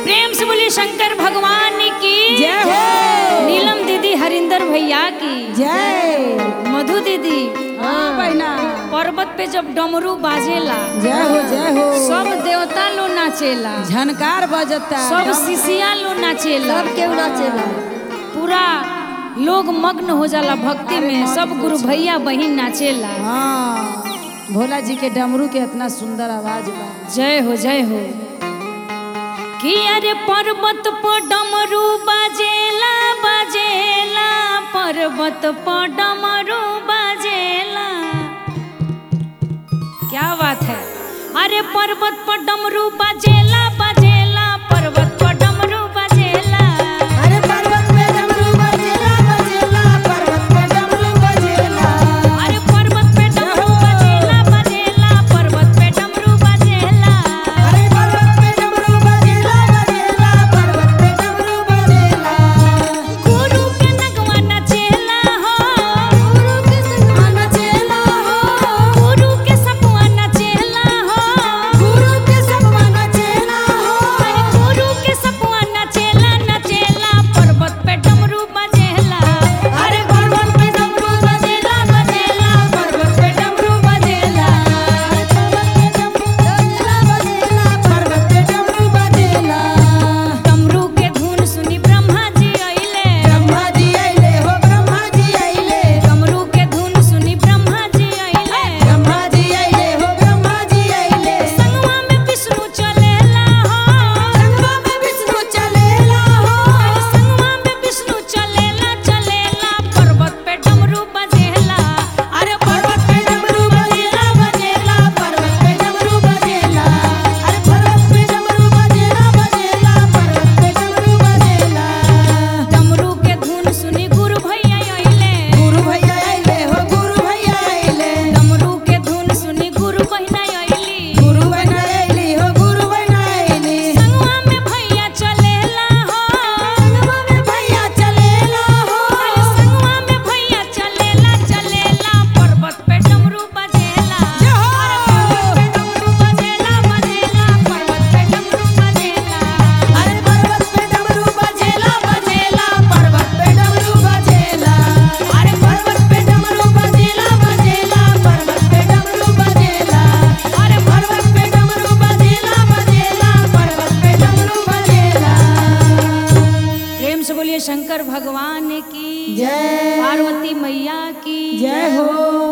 प्रेम से बोलिए शंकर भगवान की जय हो नीलम दीदी हरिंदर भैया की जय मधु दीदी हाँ बहना पर्वत पे जब डमरू बाजेला जय हो जय हो सब देवता लो नाचेला झनकार बजता सब शिशिया लो नाचेला सब केहू नाचेला पूरा लोग मग्न हो जाला भक्ति में सब गुरु भैया बहिन नाचेला हाँ भोला जी के डमरू के इतना सुंदर आवाज बा जय हो जय हो कि अरे पर्वत पर डमरू बाजेला बाजेला पर्वत पर डमरू बाजेला क्या बात है अरे पर्वत पर डमरू बाजेला बाजेला पर्वत पर डमरू बाजेला अरे पर्वत पे डमरू बजेला बजेला पर्वत पे डमरू बजेला अरे पर्वत पे डमरू बाजेला बाजेला पर्वत पे डमरू बाजेला अरे पर्वत पे डमरू बजेला बजेला पर्वत पे डमरू बजेला गुरु के नगवा नचेला हो गुरु के संगवा नचेला हो गुरु के सपवा नचेला हो गुरु के संगवा नचेला हो अरे गुरु के सपवा नचेला नचेला पर्वत पे डमरू बजेला अरे पर्वत पे डमरू बजेला बजेला पर्वत पे डमरू बजेला पर्वत पे डमरू बजेला बजेला पर्वत पे डमरू बजेला डमरू के धुन सुनी ब्रह्मा जी आइले ब्रह्मा जी आइले हो ब्रह्मा जी आइले डमरू के धुन सुनी ब्रह्मा जी आइले ब्रह्मा जी आइले हो ब्रह्मा जी आइले संगवा में विष्णु चलेला हो संगवा में विष्णु चलेला हो संगवा में विष्णु चलेला चलेला पर्वत पे डमरू बजेला अरे पर्वत पे डमरू बजेला बजेला पर्वत पे डमरू बजेला अरे पर्वत पे डमरू बजेला बजेला पर्वत पे डमरू बजेला डमरू के धुन सुनी गुरु भैया आइले गुरु भैया आइले हो गुरु भैया आइले डमरू के धुन सुनी गुरु बहिना आइली गुरु बना आइली हो गुरु बना आइली संगवा में भैया चलेला हो संगवा में भैया चलेला हो अरे संगवा में भैया चलेला चलेला पर्वत पे डमरू बजेला जय अरे हो पर्वत पे डमरू बजेला बजेला पर्वत पे डमरू बजेला अरे पर्वत पे डमरू बजेला बजेला पर्वत पे डमरू बजेला अरे पर्वत पे डमरू बजेला बजेला पर्वत पे डमरू बजेला अरे पर्वत पे डमरू बजेला बजेला पर्वत पे डमरू बजेला प्रेम से बोलिए शंकर भगवान की जय पार्वती मैया की जय हो